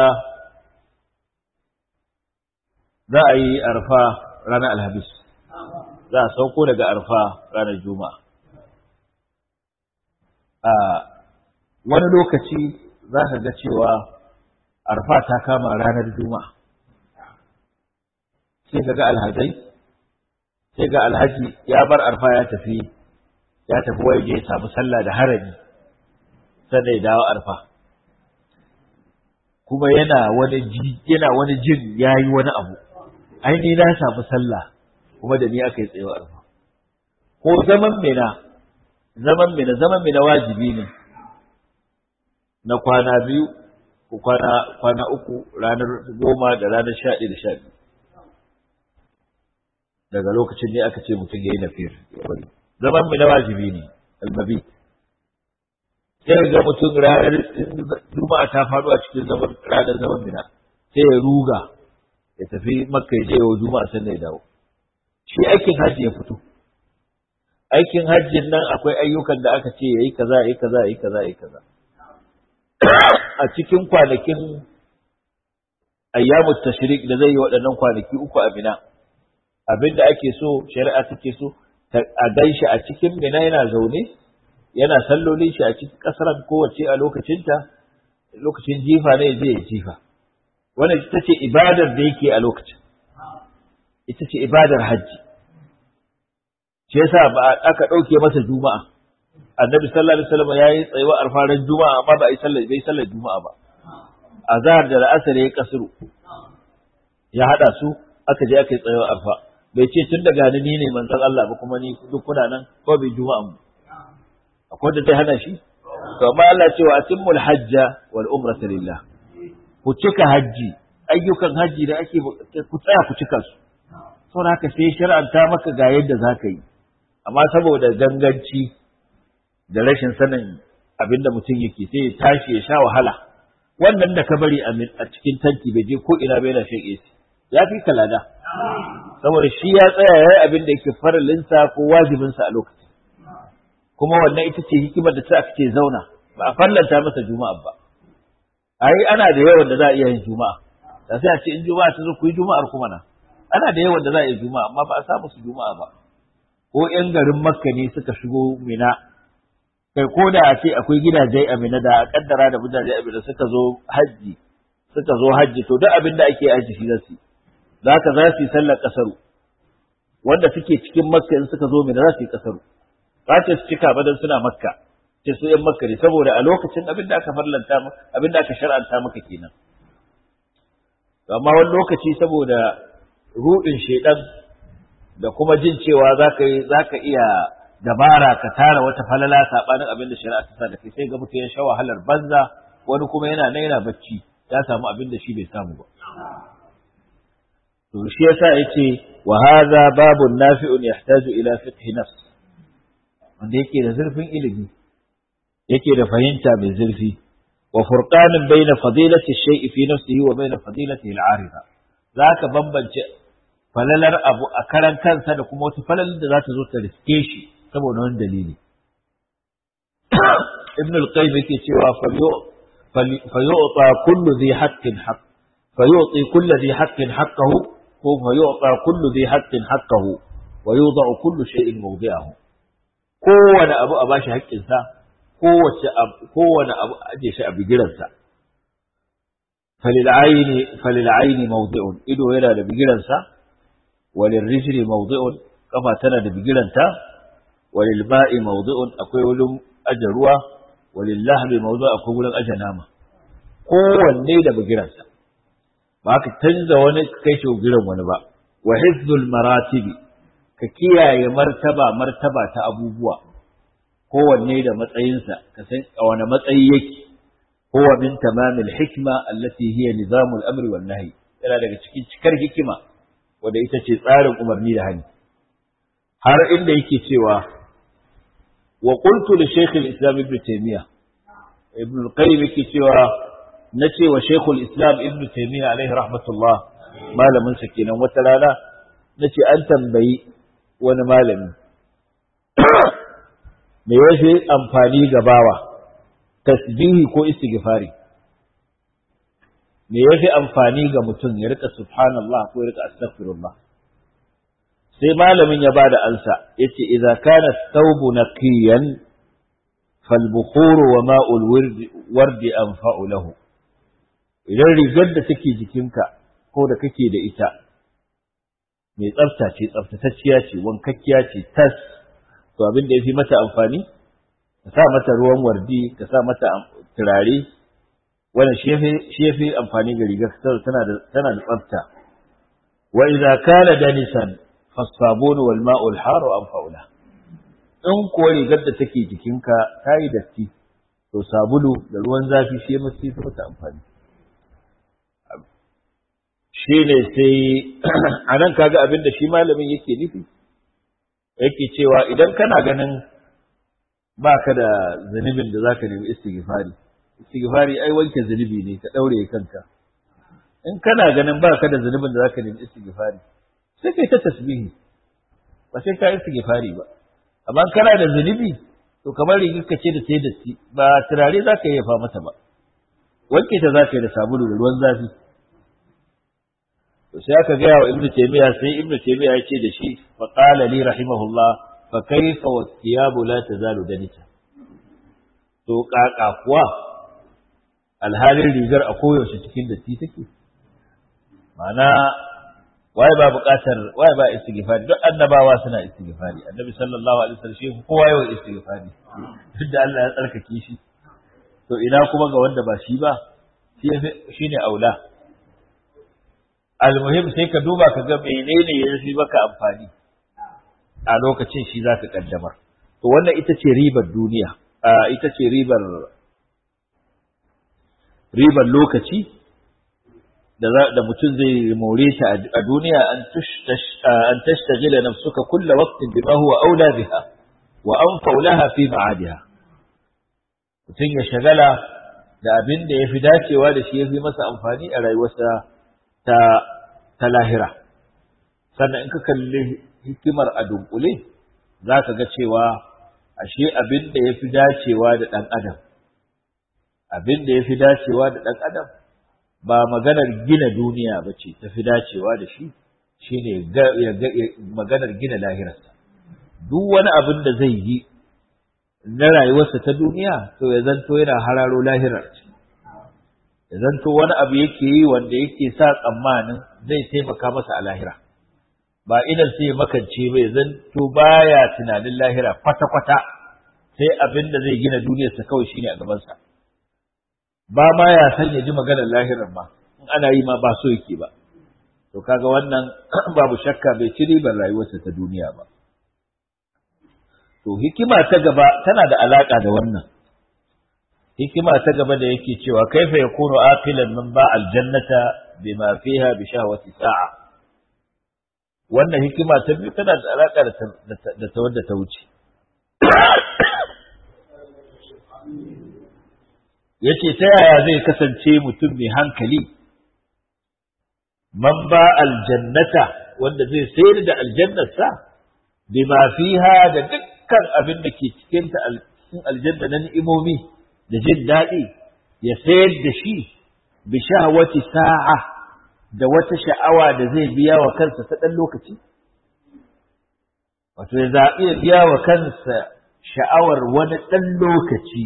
za a yi arfa ranar alhamis za a sauko daga arfa ranar juma'a a wani lokaci za ka ga cewa arfa ta kama ranar juma'a sai ka ga alhazai sai ga alhaji ya bar arfa ya tafi ya tafi waje ya samu sallah da harami sannan ya dawo arfa kuma yana wani yana wani jin yayi wani abu ai ni na samu sallah kuma da ni aka yi tsayo arfa ko zaman mina zaman mina zaman mina wajibi ne na kwana biyu ko kwana kwana uku ranar goma da ranar sha ɗaya da sha biyu daga lokacin ne aka ce mutum ya yi nafir zaman mina wajibi ne almabi sai ga mutum ranar juma'a ta faɗo a cikin zaman ranar zaman mina sai ya ruga ya tafi makka ya je wa juma'a sannan ya dawo shi aikin hajji ya fito aikin hajjin nan akwai ayyukan da aka ce yayi kaza yayi kaza yayi kaza yayi kaza a cikin kwanakin ayyamut tashrik da zai yi waɗannan kwanaki uku a mina abinda ake so shari'a take so a ganshi a cikin mina yana zaune yana sallolin shi a cikin kasar kowace a lokacinta lokacin jifa ne zai yi jifa wannan ita ce ibadar da yake a lokacin ita ce ibadar hajji shi yasa ba aka ɗauke masa juma'a annabi sallallahu alaihi wasallam yayi tsayuwa arfaran juma'a amma ba ai sallar bai sallar juma'a ba azhar da al'asr yayi kasru ya hada su aka je aka yi tsayuwa arfa bai ce tun daga ni ne manzon Allah ba kuma ni duk kuna nan ko bai juma'a mu akwai da zai hana shi to amma Allah cewa atimmul hajja wal umrata lillah ku cika hajji ayyukan hajji da ake ku tsaya ku cika su saboda haka sai shar'anta maka ga yadda za ka yi amma saboda ganganci da rashin sanin abin da mutum yake sai ya tashi ya sha wahala wannan da ka bari a cikin tanti bai je ko ina bai na shan AC ya fi kalada saboda shi ya tsaya ya yi abin da yake faralinsa ko wajibinsa a lokacin kuma wannan ita ce hikimar da ta aka ce zauna ba a fallanta masa juma'a ba ai ana da yawan da za a iya yin juma'a da sai a ce in juma'a ta zo ku yi juma'ar kuma na ana da yawan da za a yi juma'a amma ba a samu su juma'a ba ko ƴan garin makka ne suka shigo mina kai ko da a ce akwai gidaje a mina da a kaddara da gidaje a mina suka zo hajji suka zo hajji to duk abin da ake aji shi zasu za ka za su yi sallar kasaru wanda suke cikin makka in suka zo mina za su yi kasaru ba ce su cika ba dan suna makka ce su ƴan makka ne saboda a lokacin abin da aka farlanta abin da aka shar'anta maka kenan amma wani lokaci saboda ruɗin shaidan da kuma jin cewa za ka iya dabara ka tara wata falala saɓanin abin da shari'a ta sa da kai sai ga mutum ya sha wahalar banza wani kuma yana nan yana bacci ya samu abin da shi bai samu ba to shi yasa yace wa hadha babun nafi'un yahtaju ila fiqh nafs wanda yake da zurfin ilimi yake da fahimta mai zurfi wa furqanin baina fadilati shay'i fi nafsihi wa baina fadilatihi al-arida zaka bambance falalar abu a karan kansa da kuma wata falalar da za ta zo ta riske shi saboda wani dalili. Ibn al-Qayyim yake cewa fayu'ta kullu dhi haqqin haqq fayu'ti kullu dhi haqqin haqqahu ko fayu'ta kullu dhi haqqin haqqahu wa yudha'u kullu shay'in mawdi'ahu kowane abu a bashi haƙƙinsa kowace kowane abu a aje shi a bigiransa falil ayni falil ayni mawdi'un ido yana da bigiransa وللرجل موضع كما تنا da bigiranta وللماء موضع akwai wurin aje ruwa وللحم موضع akwai wurin aje nama kowanne da bigiransa ba ka canza wani kai shi bigiran wani ba wa hifzul maratibi ka kiyaye martaba martaba ta abubuwa kowanne da matsayinsa ka san a wani matsayi yake huwa min tamamil hikma allati hiya nizamul amri wan nahi yana daga cikin cikar hikima wanda ita ce tsarin umarni da hani har inda yake cewa wa qultu li shaykh al-islam ibn taymiya ibn al-qayyim yake cewa na ce wa shaykhul islam ibn taymiyyah alaihi rahmatullah malamin sa kenan wata rana na ce an tambayi wani malami me yafi amfani ga bawa tasbihi ko istighfari me yafi amfani ga mutum ya rika subhanallah ko ya rika astaghfirullah sai malamin ya bada ansa yace idza kana thawbu naqiyan فالبخور وماء الورد ورد أنفع له idan rigar da take jikinka ko da kake da ita mai tsafta ce tsaftatacciya ce wankakkiya ce tas to abin da ya fi mata amfani ka sa mata ruwan wardi ka sa mata turare wannan shi ya fi amfani ga rigar tana da tana da tsafta wa idza kana danisan fasabun wal ma'ul haru anfa'u lahu in kuwa rigar da take jikinka ta yi datti to sabulu da ruwan zafi shi ya mace ta mata amfani shi ne sai a nan kaga abin da shi malamin yake nufi yake cewa idan kana ganin ba ka da zunubin da za ka nemi istighfari istighfari ai wanke zunubi ne ka ɗaure kanka in kana ganin ba ka da zunubin da za ka nemi istighfari sai kai ta tasbihi ba sai ka istighfari ba amma kana da zunubi to kamar rigar ka ce da sai datti ba turare za ka yafa mata ba wanke ta za ka yi da sabulu da ruwan zafi to sai aka gaya wa ibnu taymiya sai ibnu taymiya ya ce da shi fa qala li rahimahullah fa kayfa wa thiyabu la tazalu danita to kaka kuwa alhalin rigar a koyaushe cikin datti take ma'ana waye ba buƙatar waye ba istighfari duk annabawa suna istighfari annabi sallallahu alaihi wasallam shi kowa yawan istighfari duk da Allah ya tsarkake shi to ina kuma ga wanda ba shi ba shi ne aula almuhim sai ka duba ka ga menene ya fi maka amfani a lokacin shi za ka kaddamar to wannan ita ce ribar duniya ita ce ribar ribar lokaci da mutum zai more ta a duniya an tashtagila nafsuka kulla waqtin bima huwa aula biha wa anfa'u laha fi ma'adiha mutum ya shagala da abin da yafi dacewa da shi yafi masa amfani a rayuwarsa ta ta lahira sannan in ka kalli hikimar a dunkule za ka ga cewa ashe abin da yafi dacewa da ɗan adam abin da yafi dacewa da ɗan adam ba maganar gina duniya ba ce ta fi dacewa da shi shi ne maganar gina lahirarsa duk wani abin da zai yi na rayuwarsa ta duniya to ya zanto yana hararo lahirar ce ya zanto wani abu yake yi wanda yake sa tsammanin zai taimaka masa a lahira ba idan sai makance ba ya zanto baya tunanin lahira kwata-kwata sai abin da zai gina duniyarsa kawai shine a gabansa ba ma ya san ya ji maganar lahirar ma in ana yi ma ba so yake ba to kaga wannan babu shakka bai ci ribar rayuwarsa ta duniya ba to hikima ta gaba tana da alaka da wannan hikima ta gaba da yake cewa kaifa yakunu aqilan man ba aljannata bima fiha bi shahwati sa'a wannan hikima ta biyu tana da alaka da ta wadda ta wuce yace ta yaya zai kasance mutum mai hankali man ba aljannata wanda zai sayar da aljannarsa bima fiha da dukkan abin da ke cikin ta cikin aljanna na ni'imomi da jin daɗi ya sayar da shi bi shahwati sa'a da wata sha'awa da zai biya wa kansa ta ɗan lokaci wato ya zaɓi ya biya wa kansa sha'awar wani ɗan lokaci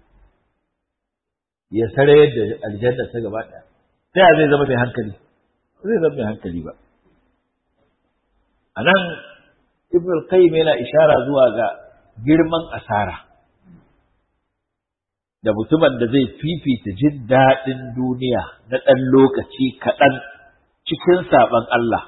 ya sarayar da aljanna ta gaba ɗaya ta zai zama mai hankali zai zama mai hankali ba a nan ibn al-qayyim yana ishara zuwa ga girman asara da mutumin da zai fifita jin daɗin duniya na ɗan lokaci kaɗan cikin saɓon Allah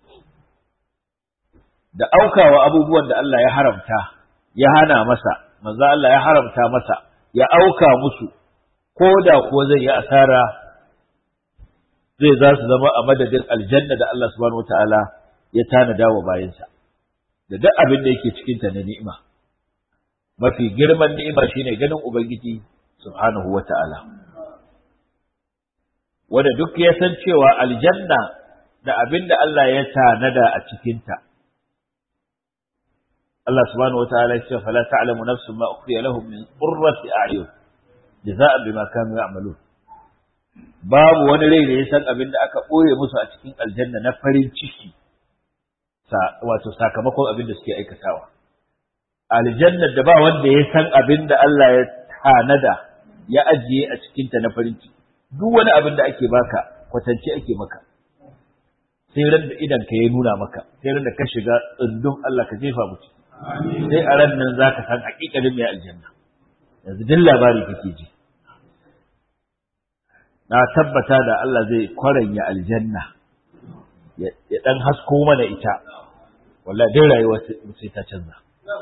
da aukawa abubuwan da Allah ya haramta ya hana masa manzo Allah ya haramta masa ya auka musu ko da kuwa zai yi asara zai za su zama a madadin aljanna da Allah subhanahu wataala ya tanada wa bayansa da duk abin da yake cikinta na ni'ima mafi girman ni'ima shine ganin ubangiji subhanahu wa ta'ala wanda duk ya san cewa aljanna da abin da Allah ya tanada a cikinta Allah subhanahu wa ta'ala ya ce fala ta'lamu nafsun ma ukhfiya lahum min qurrati a'yun jaza'an bima kanu ya'malun babu wani rai da ya san abin da aka ɓoye musu a cikin aljanna na farin ciki wato sakamakon abin da suke aikatawa aljanna da ba wanda ya san abin da Allah ya tanada ya ajiye a cikinta na farin ciki duk wani abin da ake baka kwatance ake maka sai ran da idan ka ya nuna maka sai ran da ka shiga tsundum Allah ka jefa mu ciki sai a ran nan zaka san hakikalin mai aljanna yanzu duk labari kake ji na tabbata da Allah zai kwaranya aljanna ya dan hasko mana ita wallahi dai rayuwa sai ta canza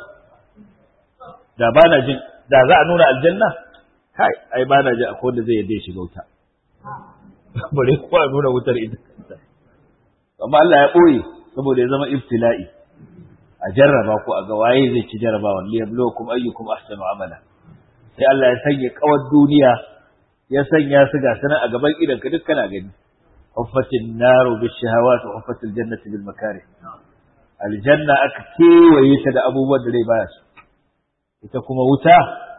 da ba na jin da za a nuna aljanna kai ai ba na jin akwai wanda zai yadda ya shiga wuta bare ko a nuna wutar ita amma Allah ya boye saboda ya zama ibtila'i a jarraba ko a ga waye zai ci jarrabawa li yabluwakum ayyukum ahsanu amala sai Allah ya sanya kawar duniya ya sanya su ga sanan a gaban idan ka duk kana gani huffatin naru bis shahawat wa huffatil jannati bil makarih aljanna aka kewaye ta da abubuwan da rai baya su ita kuma wuta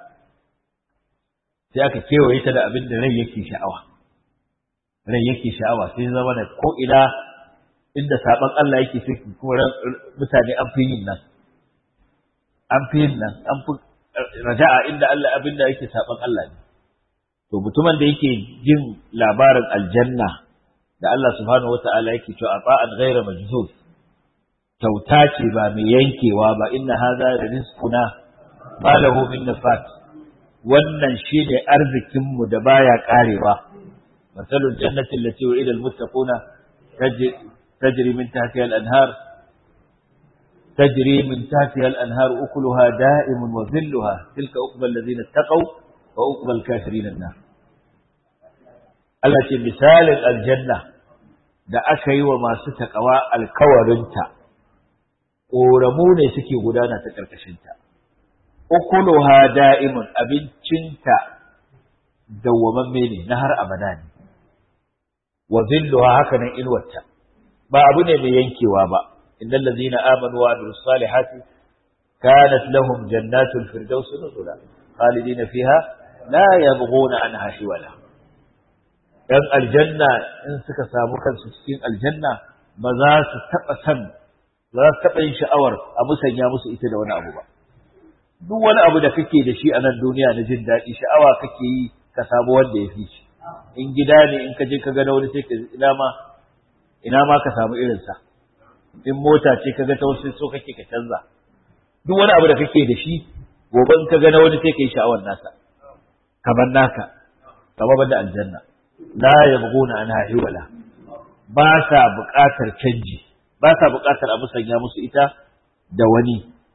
sai aka kewaye ta da abin da rai yake sha'awa rai yake sha'awa sai zama da ko ina inda saban Allah yake sai kuma mutane an fi yin nan an fi yin nan an fi raja'a inda Allah abin da yake saban Allah ne to mutumin da yake jin labarin aljanna da Allah subhanahu wata'ala yake cewa ata'an ghayra majzuz kyauta ce ba mai yankewa ba inna hadha rizquna ma lahu min nafat wannan shine arzikin mu da baya karewa masalul jannati allati wa'ida almuttaquna tajri min tahtiha al-anhar تجري من تحتها الأنهار أكلها دائم وظلها تلك أقبى الذين اتقوا وأقبى الكافرين النار Allah ce misalin aljanna da aka yi wa masu taƙawa alkawarinta, ƙoramu ne suke gudana ta ƙarƙashinta, ukuluha da'imun abincinta dawwamamme ne na har abada ne, wa zilluha haka nan inuwarta, ba abu ne mai yankewa ba, innal ladzina amanu wa amilus salihati kanat lahum jannatul firdausi nuzula khalidina fiha la yabghuna anha hiwala ‘yan aljanna in suka samu kansu cikin aljanna ba za su taɓa san za su taɓa yin sha'awar a musanya musu ita da wani abu ba. Duk wani abu da kake da shi a nan duniya na jin daɗi sha'awa kake yi ka samu wanda ya fi shi. In gida ne in ka je ka ga wani sai ka ina ma ina ma ka samu irinsa. In mota ce ka ga ta wasu so kake ka canza. Duk wani abu da kake da shi gobe in ka ga wani sai ka yi sha'awar nasa. Kamar naka, kamar da aljanna. la yabghuna anha hiwala ba sa buƙatar canji ba sa buƙatar a musanya musu ita da wani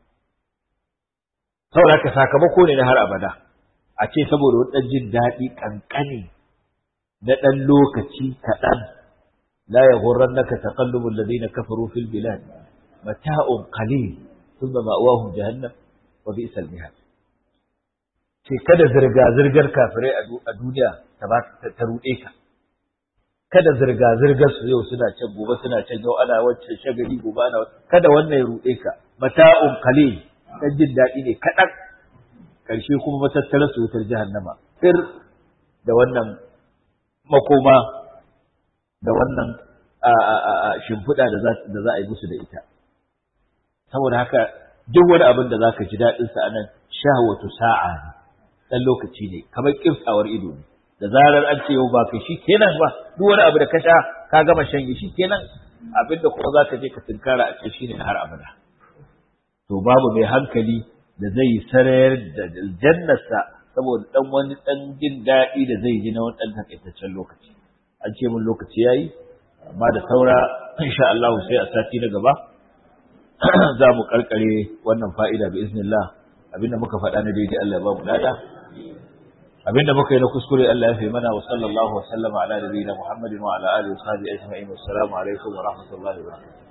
saboda ka sakamako ne na har abada a ce saboda wani ɗan jin daɗi ƙanƙani na ɗan lokaci kaɗan la yaghurrannaka taqallubu alladhina kafaru fil bilad mata'un qalil thumma ma'wahum jahannam wa bi'sal mihad ce kada zirga-zirgar kafirai a duniya ta ruɗe ka kada zirga-zirgar su yau suna can gobe suna can yau ana wacce shagali gobe ana kada wannan ya ruɗe ka mata'un qalil dan jin daɗi ne kaɗan ƙarshe kuma matattara su wutar jahannama fir da wannan makoma da wannan shimfiɗa da za a yi musu da ita saboda haka duk wani abin da za ka ji daɗinsa a nan shahwatu sa'a ne ɗan lokaci ne kamar ƙiftawar ido ne da zarar an ce yau ba kai shi kenan ba duk wani abu da ka sha ka gama shan shi kenan abin da kuma za ka je ka tunkara a ce shi ne har abada to babu mai hankali da zai sarayar da jannarsa saboda ɗan wani ɗan jin daɗi da zai ji na wani ɗan takaitaccen lokaci an ce mun lokaci yayi amma da saura insha Allah sai a sati na gaba za mu karkare wannan fa'ida bi iznillah abinda muka faɗa na daidai Allah ya ba mu lada abinda muka yi na kuskure Allah ya fi mana wa sallallahu wa sallama ala nabiyina Muhammadin wa ala alihi wa sahbihi ajma'in wassalamu alaikum wa rahmatullahi wa barakatuh